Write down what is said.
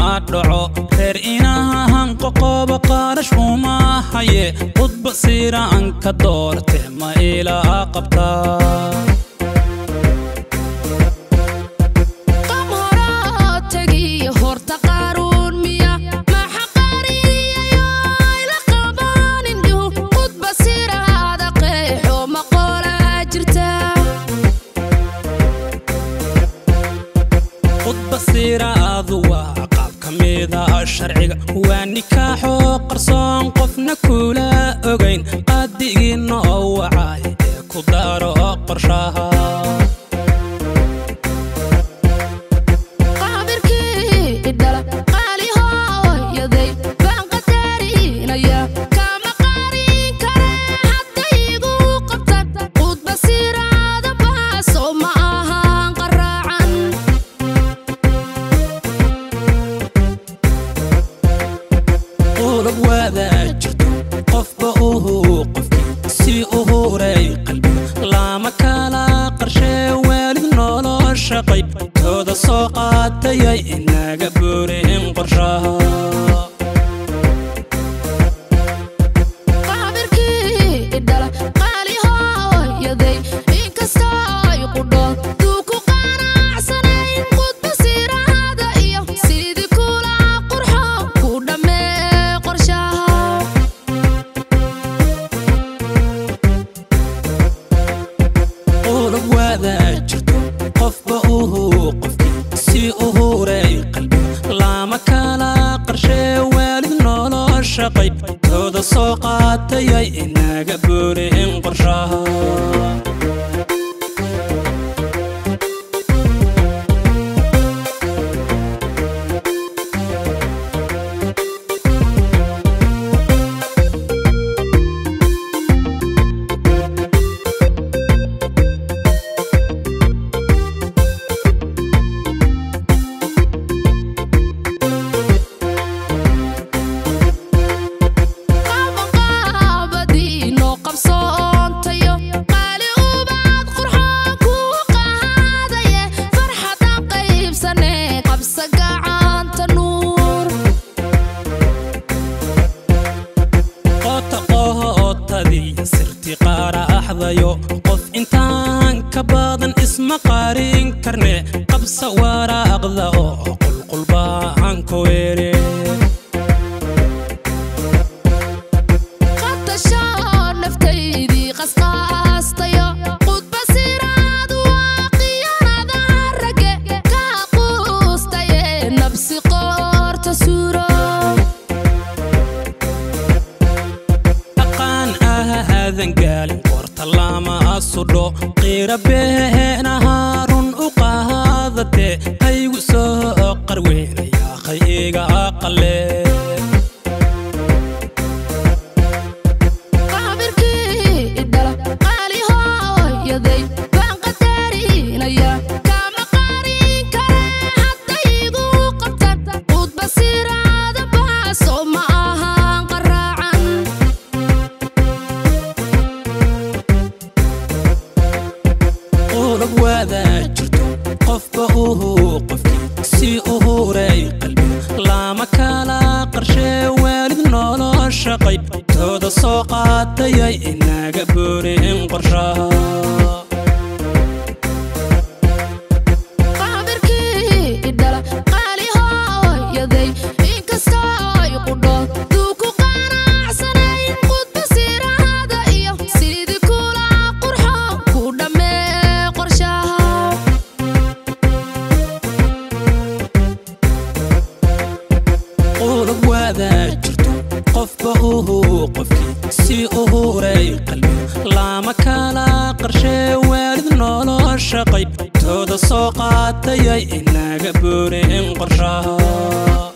dhaco reer inahan qoqoba qaarash uma haye qudba siraan ka doorte ma ilaa qabtaa qam horaa tegiyo horta qaaruun miya maxa qaariyayo ila qabaan indhuhu qudba siraada qeexo maqoolaa jirta qudba siraadu waa qaab ka mida sharciga waa nikaaxoo qarsoon qofna kula ogayn qaadigiina oo wacay ee ku daro qorshaha qaabirkii idhala qaali hooyaday baan qadarinaya kama qaarin kare hadday igu qabtaan qudba siraada baaso ma ahaan qaraacan qulub waadaa jirto qofba uhu qofkii si u huray qalbiga lama kala qarshee waalid nolosha qayb tooda soo qaatayay inaga buurin qorshaha qaabirkii idhala qaali hooyaday inkastoo ay qudhoon duu ku qanacsanayn qudba siraada iyo sidii kula qurxoon ku dhammee qorshaha qulub waadaa jirto qofba uhu qofkii si u huray qalbiga lama kala qarshee waalid nolosha qayb tooda soo qaatayay inaga buurin qorshaha qabanqaabadiino qabsoontayo qaali ubaad qurxoon kuu qaadaye farxadan qaybsane qabsa gacanta nuur qoota qootadii sirti qaaraxdayo qof intaan ka badan isma qaarin karne qabsa waraaqda oo qulqulbaan ku weere qatashaa naftaydii qasqaastayo qudba siraad waa qiyanada rage kaa quustaye nabsi qoorta suuro dhaqaan ahaadan gaalin qoorta lama sudho qiira beenaha run u qaadate haygu soo qarweynaya qayga qalle qaabirkii idhala qaali hooyaday baan qadarinaya kama qaarin kare hadday igu qabtaan qudba siraada baaso ma ahaan qaraacan qulub waadaa jirto qofba uhu qofkii si u huray qalbiga lama kala qarshee waalid nolosha qayb tooda soo qaatayay inaga buurin qorshaha qaabirkii idhala qaali hooyaday inkastoo ay qudhoon duu ku qanacsanayn qudba siraada iyo sidii kula qurxoon ku dhammee qorshaha qulub waadaa jirto qofba uhu qofkii si u huray qalbiga lama kala qarshee waalid nolosha qayb tooda soo qaatayay inaga buurin qorshaha